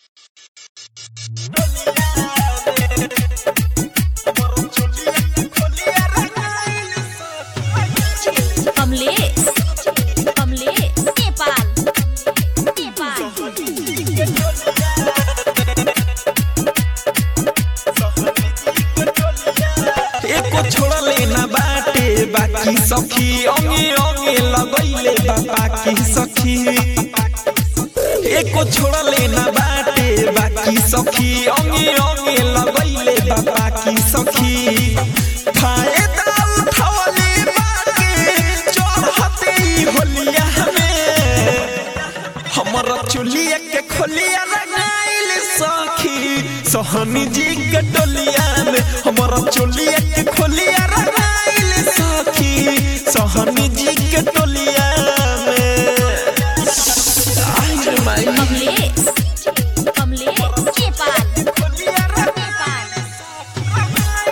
कमलेश कमलेश नेपाल नेपाल एको छोड़ले ना बाटे बाकी सखी अंगे अंगे लगैले बा बाकी सखी एको छोड़ले ना बाटे बाकी सखी अंगे अंगे लगैले बा बाकी सखी फायदा उठावले बाके चढ़ते ही होलिया में हमर चुलिया के खोलिया रंगाइल सखी सोहनी जी के डोलिया में हमर चुलिया के खोलिया रंगाइल सखी सोहनी जी के डोलिया में आई रे माई कमलेश कमलेश नेपाल खोलिया रंग- नेपाल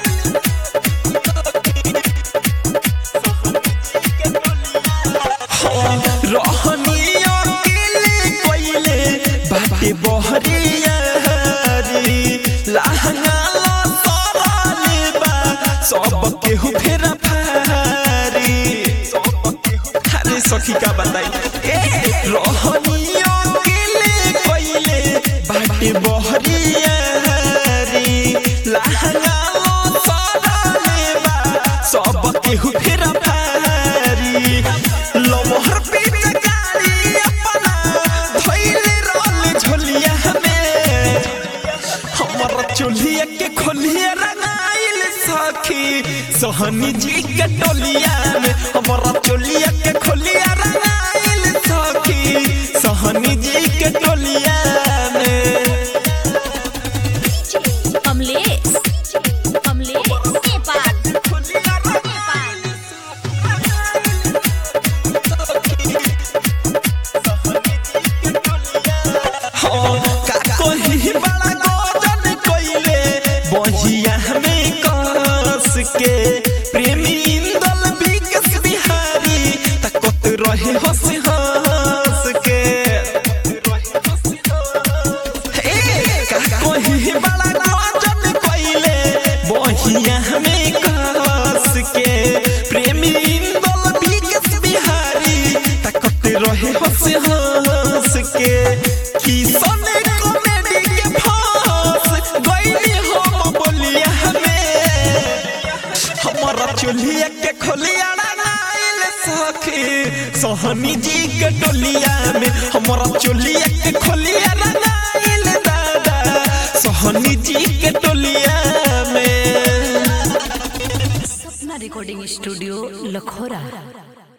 रहनी अकेले कोइले बाटे बहरिया रे लहंगा ला सरले बा सब केहू फेरा फारी अरे सखी का बताई ए रहनी अकेले कोइले बाटे बहरिया रे लहंगा ला सरले बा सब केहू फेरा फारी लमहर पे गाड़ी अपना धइले रहल झोलिया में हमर चुलिया के खोलिया रंगाइल सखी सोहनी जी के टोलिया में हमर चुलिया के खोलिया रंगाइल सखी सोहनी जी के टोलिया में कमलेश कमलेश नेपाल खोलिया नेपाल कोई बड़ा गोजन कोइले बहिया में कस के प्रेमी इंदल विकस बिहारी तकत रहे हंस हंस के ए, का कोई बड़ा गोजन कोइले बहिया में कस के प्रेमी इंदल विकस बिहारी तकत रहे हंस हंस के किसन कॉमेडी के फांस गइली हम बोलिया में हमारा चुलिया के खोलिया रंगाइल सखी सोहनी जी के टोलिया में हमारा चुलिया के खोलिया रंगाइल दादा सोहनी जी के टोलिया में सपना रिकॉर्डिंग स्टूडियो लखोरा